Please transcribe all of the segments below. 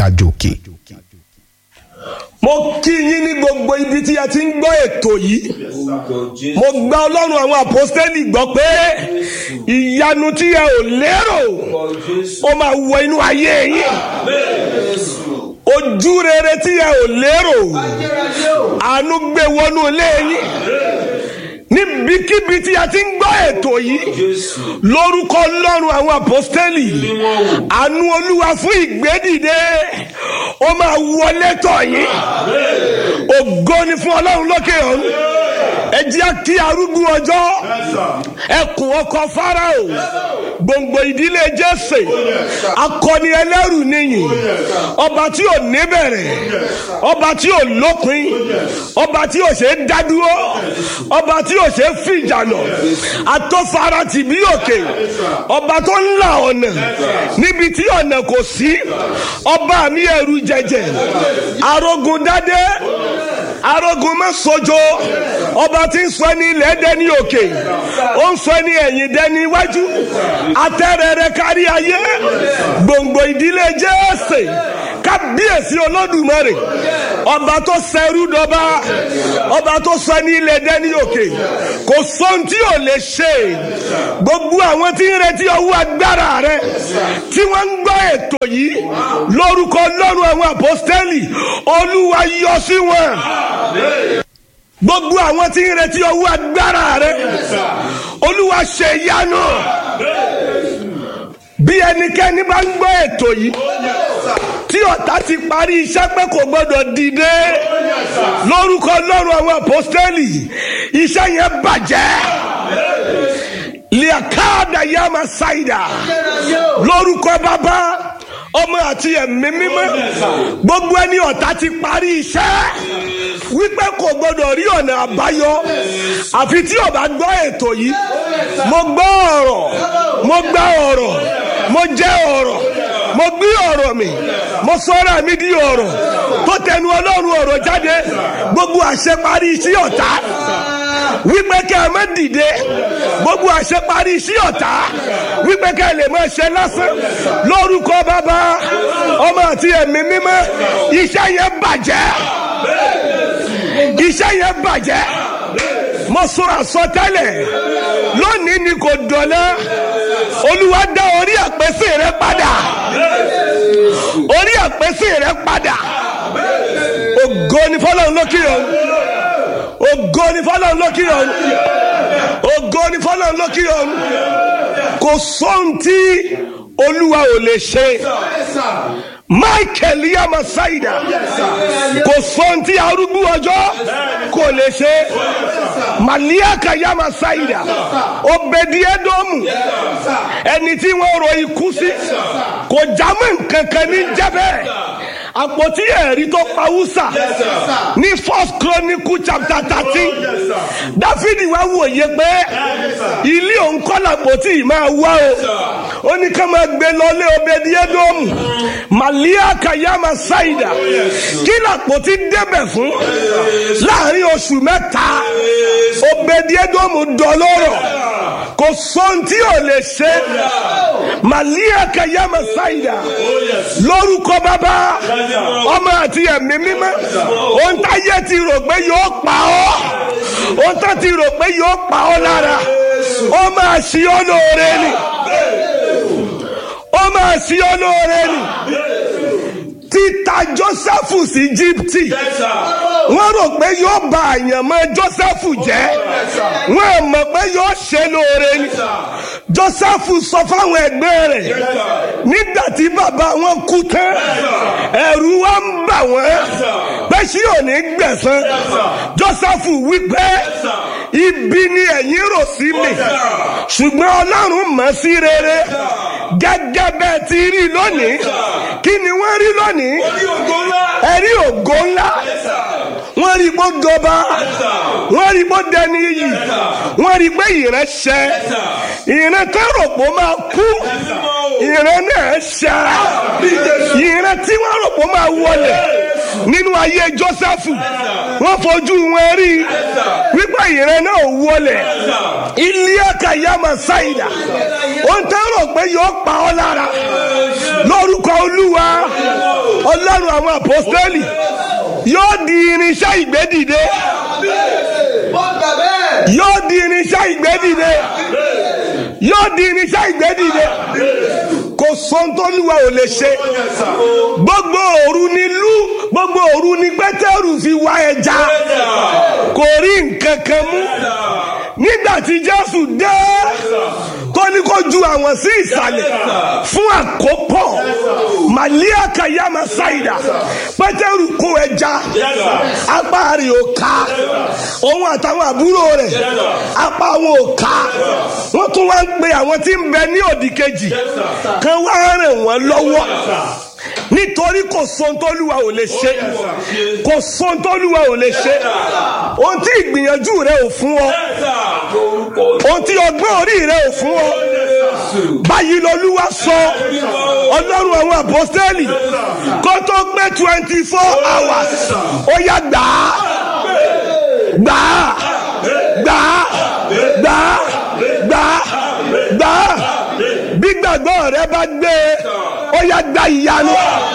àjò òkè. mo kí yín ní gbogbo ibi tí a ti ń gbọ́ ètò yìí mo gba ọlọ́run àwọn àpọ́stẹ́lì gbọ́ pé ìyanu tí ẹ ò lérò ó máa wọ inú ayé yín ojú rere tí ẹ ò lérò àánú gbé wọnú ilé yín níbikíbi tí a ti ń gbọ́ ètò yìí lórúkọ ọlọ́run àwọn àpọ́stẹ́lì àánú olúwa fún ìgbédìde ó máa wọlé tọ̀ yín ògo ni fún ọlọ́run lókè ọ̀run ẹ jẹ́ kí arúgbó ọjọ́ ẹkùn ọkọ̀ fáráò gbòǹgbò ìdílé jésè akọni ẹlẹ́rù nìyí ọba tí ò níbẹ̀rẹ̀ ọba tí ò lópin ọba tí ò ṣe é dádúró ọba tí ò ṣe é fìjànà atọ́fara tìbí òkè ọba tó ń la ọ̀nà níbi tí ọ̀nà kò sí ọba mi ẹ̀rù jẹjẹ arógun dádé arógun mẹ́sọ̀jọ́ ọba tí ń sọ ní ilẹ̀ dẹ́ni òkè ó ń sọ ní ẹ̀yìn dẹ́ni iwájú atẹ́rẹrẹ kárí ayé gbòǹgbò ìdílé jésè kábíyèsí olódùmarè ọba tó sẹrú dọba ọba tó sọ ní ilẹ̀ dẹ́ni òkè kò sóhun tí ò lè ṣe gbogbo àwọn tí ń retí ọwọ́ agbára rẹ tí wọ́n ń gbọ́ ètò yìí lórúkọ lọ́rùn àwọn àpọ́stẹ́lì olúwa yọ sí wọn gbogbo àwọn tí ń retí ọwọ́ agbára rẹ olúwa ṣe yánu bí ẹnikẹ́ni bá ń gbọ́ ètò yìí tí ọ̀tá ti parí iṣẹ́ pé kò gbọ́dọ̀ dìde lórúkọ lọ́rùn àwọn àpọ́stẹ́lì iṣẹ́ yẹn bàjẹ́ liakada yama saida lórúkọ bàbá ọmọ àti ẹ̀mí mímọ́ gbogbo ẹni ọ̀tá ti parí iṣẹ́ wípé kò gbọdọ̀ rí ọ̀nà àbáyọ àfi tí ó bá gbọ́ ètò yìí mo gbọ́ ọ̀rọ̀ mo gbá ọ̀rọ̀ mo jẹ́ ọ̀rọ̀ mo gbé ọ̀rọ̀ mi mo sọ́ra mi di ọ̀rọ̀ tó tẹnu ọlọ́run ọ̀rọ̀ jáde gbogbo àṣẹ parí iṣẹ́ ọ̀tá wípé kẹ́ ẹ má dìde gbogbo àṣẹ parí iṣẹ́ ọ̀tá wípé kẹ́ ẹ lè má ṣe lásán lórúkọ bàbá ọmọ àti ẹ̀mí mímọ́ iṣẹ́ yẹn bàjẹ́ iṣẹ́ yẹn bàjẹ́ mo sọ àsọtẹ́lẹ̀ lónìí ni kò dọ̀lá olúwa dá orí àpèsè rẹ padà orí àpèsè rẹ padà ògo ni fọlọ́run lókè ọ̀run ògo ni fọlọ́run lókè ọ̀run ògo ni fọlọ́run lókè ọ̀run kò sóhun tí olúwa ò lè ṣe michael yama saida kò sóhun tí arúgbó ọjọ́ kò lè ṣe maliaka yama saida obediedomu ẹni tí wọ́n ro ikú sí kò jámọ́ nǹkan kan ní jẹ́bẹ́ àpótí ẹ̀rí tó pa wúsà ní first chronicle chapter thirteen dáfídì wá wòye pé ilé òun kọ́ làpótí yìí máa wá o ó ní ká máa gbé lọlé obediedomu màlíà kàyàmà ṣáìdà kí làpótí débẹ̀ fún láàrin oṣù mẹ́ta obediedomu dọlọ́rọ̀ kò sóhun tí ò lè ṣe màlíà kàyàmà ṣáìdà lórúkọ bàbá ọmọ àti ẹ̀mí mímọ́ ohun táyé ti rò pé yóò pa ọ́ ohun tó ti rò pé yóò pa ọ́ lára ó máa ṣí ọ́ lóore ni ó máa ṣí ọ́ lóore ni títa Jósẹ́fù sí Íjíbítì wọ́n rò pé yóò bà àyànmọ́ Jósẹ́fù jẹ́ wọ́n mọ̀ pé yóò ṣe lóore ni Jósẹ́fù sọ fáwọn ẹgbẹ́ rẹ̀ nígbà tí bàbá wọn kú tán ẹ̀rù wa ń bà wọ́n pé ṣé ò ní gbẹ̀san Jósẹ́fù wípé ibi ni ẹ̀yin rò sí mi ṣùgbọ́n Ọlọ́run mọ̀ sí rere gẹ́gẹ́ bẹ́ẹ̀ ti rí lónìí kí ni wọ́n rí lónìí ẹ̀rí ògo ńlá wọ́n rí bó dọba wọ́n rí bó dẹni yìí wọ́n rí pé ìran ṣẹ ìran tó rò pé ó máa kú ìran náà ṣẹ ìran tí wọ́n rò pé ó máa wọlé nínú ayé Jósẹ́fù wọ́n fojú wọn rí wípé ìran náà wọlé ilé ẹ̀ka yàmà ṣáìdà ohun tó rò pé yóò pa ọ́ lára lórúkọ Olúwa Olúwa. àwọn àpọ́stélì yóò di irinṣẹ́ ìgbédìde Wọ́n gbà bẹ́ẹ̀. yóò di irinṣẹ́ ìgbédìde yóò di irinṣẹ́ ìgbédìde kò sọ́ńtọ́lùwà ò lè ṣe gbogbo òru ni lú gbogbo òru ni pétérù fi wá ẹja kò rí nǹkan kan mú nígbà tí jésù dé tó ní kó ju àwọn sí ìsàlẹ̀ fún àkópọ̀ màlíà kàyàmà ṣáìdà pétérù kó ẹja apá rẹ̀ ò ká òun àtàwọn àbúrò rẹ̀ apá wọn ò ká wọ́n tún wá ń pe àwọn tí ń bẹ ní òdì kejì kan wá ràn wọ́n lọ́wọ́ nítorí kò sọ́ńtọ́lùwà ò lè ṣe kò sọ́ńtọ́lùwà ò lè ṣe ohun tí ìgbìyànjú rẹ ò fún ọ ohun tí ọgbọ́n orí rẹ ò fún ọ báyìí lolúwa sọ ọlọ́run àwọn àpọ́sítélì kó tó pé twenty four hours ó yá gbà á gbà á gbà á gbà á gbà á gbà á bí gbàgbọ́ rẹ bá gbé e ó yá gba ìyanu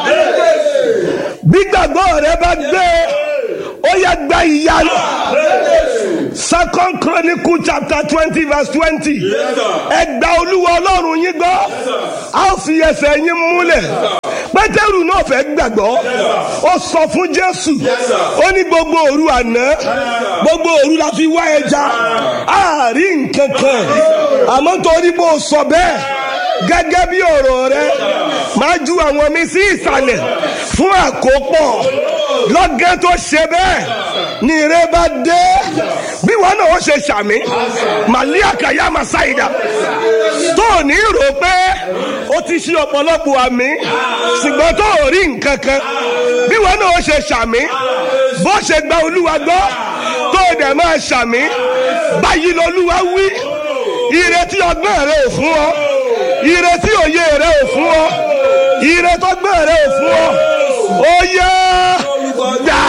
bí gbàgbọ́ rẹ bá gbé e ó yá gba ìyanu second chronicle chapter twenty verse twenty ẹ gba olúwa ọlọ́run yín gbọ́ a ó fi ẹsẹ̀ yín múlẹ̀ pétérù náà fẹ́ gbàgbọ́ ó sọ fún jésù ó ní gbogbo òru àná gbogbo òru la fi wá ẹja àárí nǹkan kan àmọ́ torí bó o sọ bẹ́ẹ̀ gẹ́gẹ́ bí ọ̀rọ̀ rẹ máa ju àwọn mi sí ìsàlẹ̀ fún àkópọ̀ lọ́gẹ́ tó ṣe bẹ́ẹ̀ ni ire bá dé bí wọn náà ó ṣe ṣàmì màlíà kàyà màsáìdà tó ò ní rò pé ó ti ṣe ọ̀pọ̀lọpọ̀ àmì ṣùgbọ́n tó ò rí nǹkan kan bí wọn náà ó ṣe ṣàmì bó ṣe gba olúwa gbọ́ tó o dẹ̀ máa ṣàmì báyìí lolúwa wí ire tí ọgbọ́n rẹ ò fún ọ ire tí òye rẹ ò fún ọ ire tó gbẹ rẹ ò fún ọ ó yẹ gbà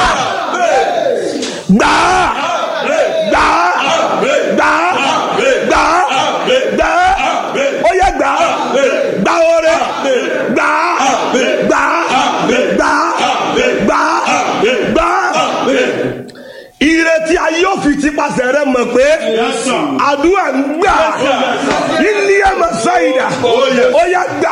gbà gbà gbà gbà gbà ó yẹ gbà gbà oore gbà gbà gbà gbà gbà ire tí a yóò fi tipasẹ̀ rẹ mọ̀ pé àdúrà ń gbà ilé ẹ̀mọ̀ sáyidà ó yẹ gbà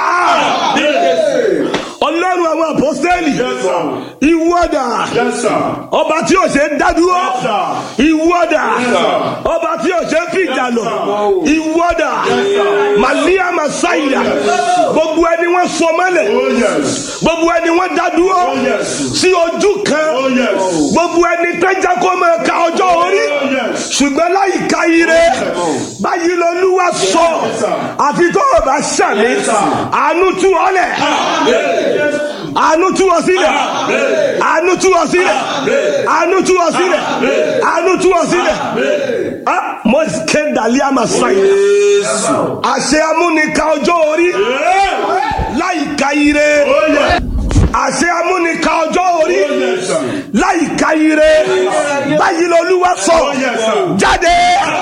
ọlọ́run àwọn àpọ́sẹ́lì ìwọ́dà ọba tí ò ṣe ń dádúró ìwọ́dà ọba tí ò ṣe ń fìjà lọ ìwọ́dà màlíà màsáyidà gbogbo ẹni wọ́n sọ mọ́lẹ̀ gbogbo ẹni wọ́n dádúró sí ojú kan gbogbo ẹni tẹ́jà kó máa ka ọjọ́ orí ṣùgbọ́n láyì ká ire báyìí lolúwa sọ àfi tó o bá ṣàmì àánú tú ọ lẹ̀ àánú tú ọ sílẹ̀ àánú tú ọ sílẹ̀ àánú tú ọ sílẹ̀ àánú tú ọ sílẹ̀ ah mo kéde àlíyá máa sáyé àṣẹ amúnika ọjọ́ orí láyì ká ire àṣẹ amúnika ọjọ́ orí láyì ká ire báyìí lolúwa sọ jáde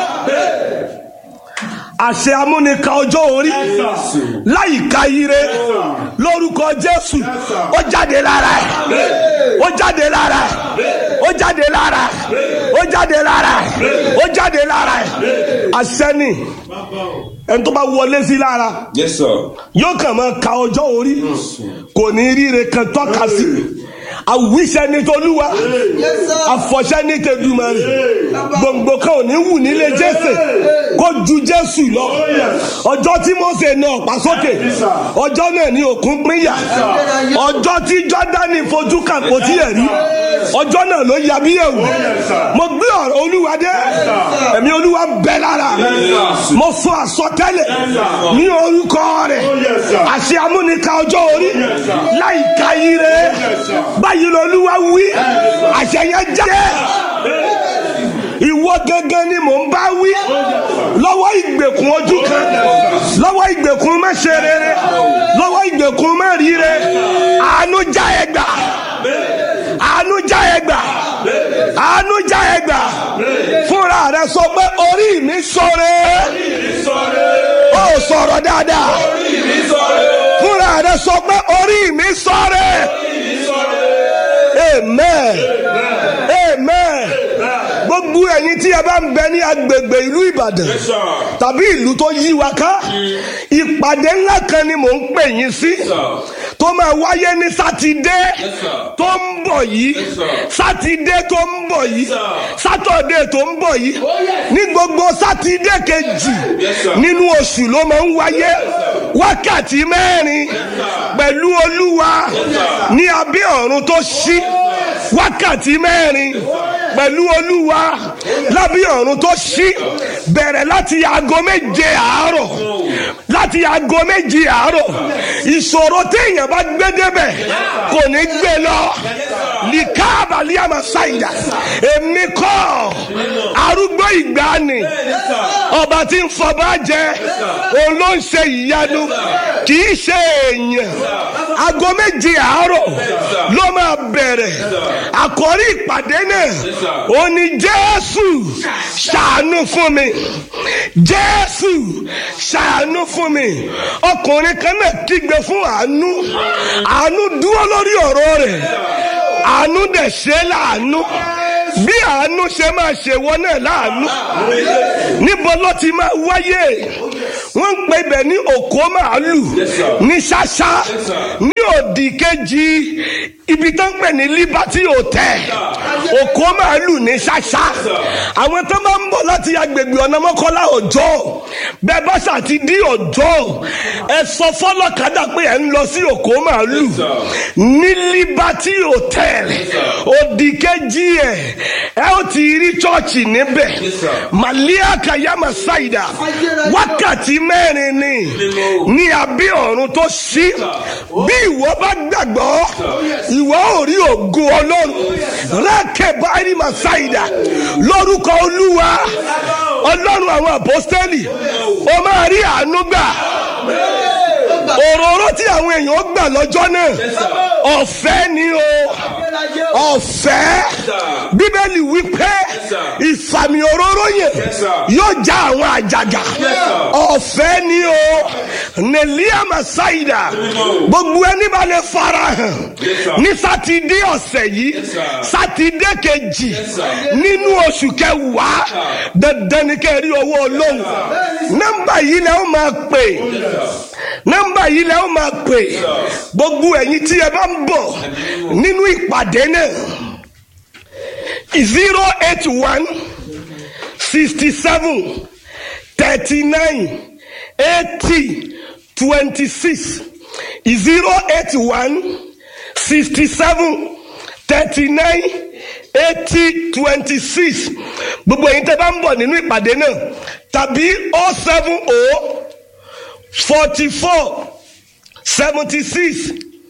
àṣẹ amúnika ọjọ́ orí láyìíká ire lórúkọ jésù ó jáde lára ẹ ó jáde lára ẹ ó jáde lára ẹ ó jáde lára ẹ ó jáde lára ẹ àṣẹ ni ẹni tó bá wọlé sí lára Yes, sir. yóò kàn máa ka ọjọ́ orí kò ní ríre kan tọ́ka sí àwíṣẹ́ ní tolúwa àfọ̀ṣẹ́ ní tẹ̀dùmarè gbòǹgbò kan ò ní wù nílé jésè kó ju jésù lọ ọjọ́ tí mose na ọ̀pá sókè ọjọ́ náà ní òkun pínyà ọjọ́ tí jọ́dánì fojú kàn kò tí ẹ̀ rí ọjọ́ náà ló ya bí ẹ̀wù mo gbé ọ̀rọ̀ olúwa dé ẹ̀mí olúwa bẹ́ lára mo sọ àsọtẹ́lẹ̀ ní orúkọ rẹ̀ àṣẹ amúnika ọjọ́ orí láìka ire báyìí lolúwa wí àṣẹ yẹn jáde ìwọ gangan ni mò ń bá wí lọ́wọ́ ìgbèkùn ojú kan lọ́wọ́ ìgbèkùn má ṣe rere lọ́wọ́ ìgbèkùn má ríre àánú já ẹ gbà àánú já ẹ gbà àánú já ẹ gbà fúnra rẹ sọ pé orí mi sọ̀rẹ́ ó sọ̀rọ̀ dáadáa fúnra rẹ sọ pé orí mi sọ̀rẹ́ amen amen gbogbo ẹ̀yin tí ẹ bá ń bẹ ní agbègbè ìlú ìbàdàn Yes, sir. tàbí ìlú tó yí wa ká ìpàdé ńlá kan ni mò ń pè yín sí sir. tó máa wáyé ní sátidé Yes, sir. tó ń bọ̀ yìí Yes, sir. sátidé tó ń bọ̀ yìí sir. sátọ̀dé tó ń bọ̀ yìí ní gbogbo sátidé kejì Yes, sir. nínú oṣù ló máa ń wáyé wákàtí mẹ́rin pẹ̀lú olúwa ní abẹ́ ọ̀run tó ṣí wákàtí mẹ́rin pẹ̀lú olúwa lábẹ́ ọ̀run tó ṣí bẹ̀rẹ̀ láti aago méje àárọ̀ láti aago méje àárọ̀ ìṣòro téèyàn bá gbé débẹ̀ kò ní gbé lọ lìkà àbálíàmà ṣáìdà èmi kọ́ arúgbó ìgbàanì ọba tí ń fọba jẹ òun ló ń ṣe ìyanu kì í ṣe èèyàn aago méje àárọ̀ ló máa bẹ̀rẹ̀ àkọ́rí ìpàdé náà ó ní jésù ṣàánú fún mi jésù ṣàánú fún mi ọkùnrin kan náà kígbe fún àánú àánú dúró lórí ọ̀rọ̀ rẹ̀ àánú dẹ̀ ṣe láàánú bí àánú ṣe máa ṣe wọ́n náà láàánú níbo ló ti máa wáyé wọ́n ń pe ibẹ̀ ní òkó màálù ní ṣáṣá ní òdì kejì ibi tó ń pè ní liberty hotel òkó màálù ní ṣáṣá àwọn tó máa ń bọ̀ láti agbègbè ọ̀nà mọ́kànlá ọjọ́ bẹ́ẹ̀ bá ṣàti dí ọjọ́ ẹ sọ fọlọ́kadà pé ẹ ń lọ sí òkó màálù ní liberty hotel òdì kejì ẹ ẹ ó ti rí chọ́ọ̀chì níbẹ̀ màlíà kàyàmà ṣáìdà wákàtí mẹ́rin ni ní abẹ́ ọ̀run tó ṣí bí ìwọ bá gbàgbọ́ ìwọ ò rí ògo ọlọ́run rákẹ́ báyìí mà ṣáìdà lórúkọ olúwa ọlọ́run àwọn àpọ́stẹ́lì ó máa rí àánú gbà òróró tí àwọn èèyàn gbà lọ́jọ́ náà ọ̀fẹ́ ni o ọ̀fẹ́ bíbélì wípé ìfàmì òróró yẹn yóò já àwọn àjàgà ọ̀fẹ́ ni o nẹ̀líà màsáìdà gbogbo ẹni bá lè farahàn ní sátidé ọ̀sẹ̀ yìí sátidé kejì nínú oṣù kẹwàá dandan ni kẹ́ ẹ rí owó ọlọ́run nọ́mbà yìí lẹ́ ó máa pè nọ́mbà yìí lẹ́ ó máa pè gbogbo ẹ̀yin tí ẹ bá ń bọ̀ nínú ìpàdé náà zero eight one sixty seven thirty nine eighty twenty six zero eight one sixty seven thirty nine eighty twenty six gbogbo ẹ̀yin tẹ́ bá ń bọ̀ nínú ìpàdé náà tàbí oh seven oh forty four seventy six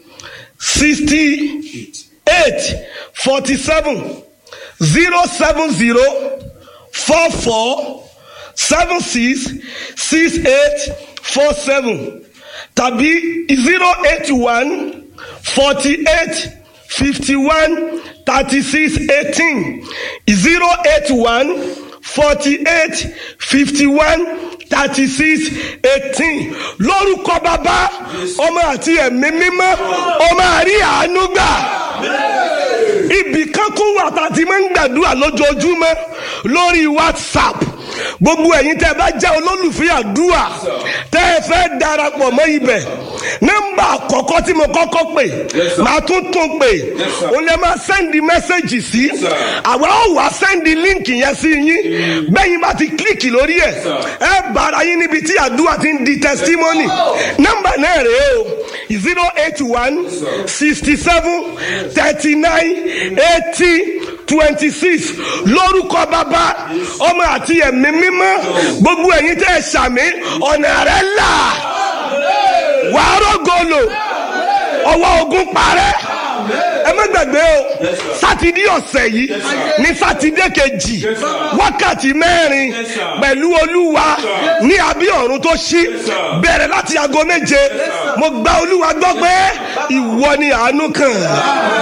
sixty eight forty seven zero seven zero four four seven six six eight four seven tàbí zero eight one forty eight fifty one thirty six eighteen zero eight one forty eight fifty one thirty six eighteen lórúkọ bàbá ọmọ àti ẹ̀mí mímọ́ ọmọ àrí àánú gbà ibì kan kún wà tá a ti máa ń gbàdúrà lójoojúmọ́ lórí whatsapp gbogbo ẹ̀yin tẹ́ ẹ bá jẹ́ olólùfẹ́ àdúrà tẹ́ ẹ fẹ́ darapọ̀ mọ́ ibẹ̀ nọ́mbà àkọ́kọ́ tí mo kọ́kọ́ pè màá tún tún pè o lè máa sẹ́ndì mẹ́sẹ̀gì sí àwa ó wá sẹ́ndì líǹkì yẹn sí yín bẹ́yìn bá ti kílíkì lórí ẹ̀ ẹ bára yín níbi tí àdúrà ti ń di testimony nọ́mbà náà rèé o zero eight one sixty seven thirty nine eighty twenty six lórúkọ bàbá ọmọ àti ẹ̀mí mímọ́ gbogbo ẹ̀yin tẹ́ ẹ ṣàmì ọ̀nà rẹ̀ là wàá rògolo ọwọ́ ogun parẹ́ ẹ má gbàgbé o sátidé ọ̀sẹ̀ yìí ní sátidé kejì wákàtí mẹ́rin pẹ̀lú olúwa ní abí ọ̀run tó ṣí bẹ̀rẹ̀ láti aago méje mo gba olúwa gbọ́ pé ìwọ ni àánú kàn.